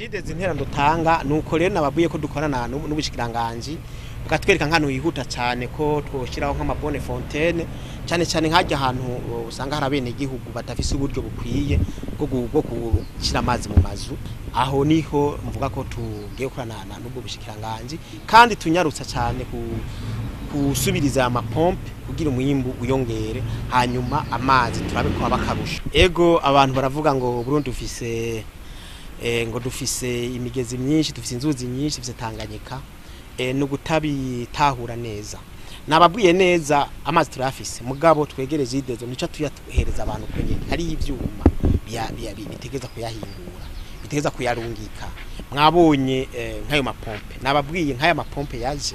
Regidezi intera dutanga nuko rero nababwiye ko dukorana n'ubu- n'ubushikiranganji bukatwereka nk'ahantu hihuta cyane ko twoshyiraho nk'amabone fontaine cyane cyane nk'ajya ahantu uh, usanga hari abenegihugu badafise uburyo bukwiye bwo gu- bwo gushyira amazi mu mazu aho niho mvuga ko tugiye gukorana na- n'ubwo bushikiranganji kandi tunyarutsa cyane ku kusubiriza aya mapompe kugira umwimbu uyongere hanyuma amazi turabe ko aba akarusha ego abantu baravuga ngo Burundi dufise eh, ngo dufise imigezi myinshi dufise inzuzi nyinshi dufise Tanganyika eh, no gutabitahura neza nababwiye neza amazi turafise mugabo twegereje idezo nico tuyatuhereza abantu kwenye hari ivyuma bya- bya- bi- bitegeza kuyahingura bitegeza kuyarungika mwabonye eh, nk'ayo mapompe nababwiye nk'aya mapompe yaje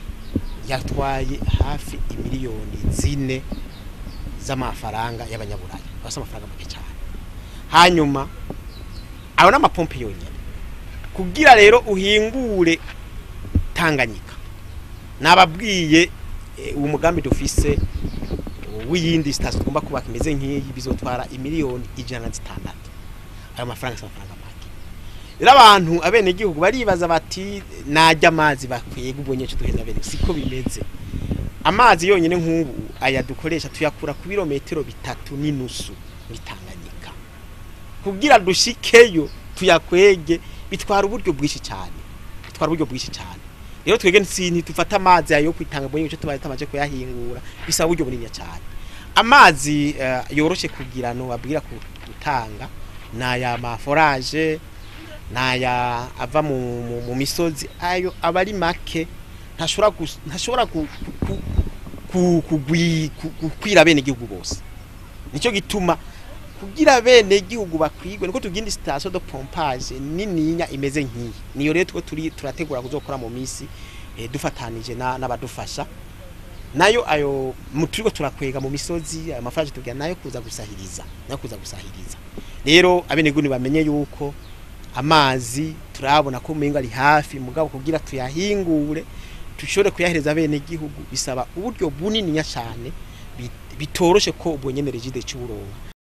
yatwaye hafi imiliyoni zine z'amafaranga y'abanyaburayi basa amafaranga make cyane hanyuma ayo n'amapompe yonyine kugira rero uhingure tanganyika nababwiye eh, uwo mugambi dufise w'iyindi sitasiyo tugomba kubaka imeze nk'iyi bizotwara imiliyoni ijana na zitandatu ayo mafaranga si amafaranga make rero abantu abenegihugu baribaza bati najya amazi bakwiye ubonye cyo duheza bene siko bimeze amazi yonyine nk'ubu aya dukoresha tuyakura ku birometero bitatu n'inusu muri Tanganyika kugira dushikeyo tuyakwege bitwara uburyo bwinshi cyane bitwara uburyo bwinshi cyane rero twege nsinti dufata amazi ayo kwitanga bonye cyo tubaye tamaje kuyahingura bisaba uburyo bunini cyane amazi eh, yoroshe kugira no babwira ku- gutanga naya maforage naya ava mu, mu, mu misozi ayo aba ari make ntashobora gus- ntashobora ku- ku- ku- ku- kugwi- ku- gukwira bene igihugu bose nicyo gituma kugira bene gihugu bakwigwe niko tugindi station de pompage nininya imeze nk'iyi niyo rero two turi turategura kuzokora mu misi eh, dufatanije na- n'abadufasha nayo ayo mu- turiko turakwega mu misozi ayo mafaranga tugira nayo kuza gusahiriza nayo kuza gusahiriza rero abenegihugu bamenye yuko amazi turabona ko umenga ari hafi mugabo kugira tuyahingure dushobore kuyahereza bene gihugu bisaba uburyo bunininya cyane bit- bitoroshe ko ubwo nyene regide cy'uburongo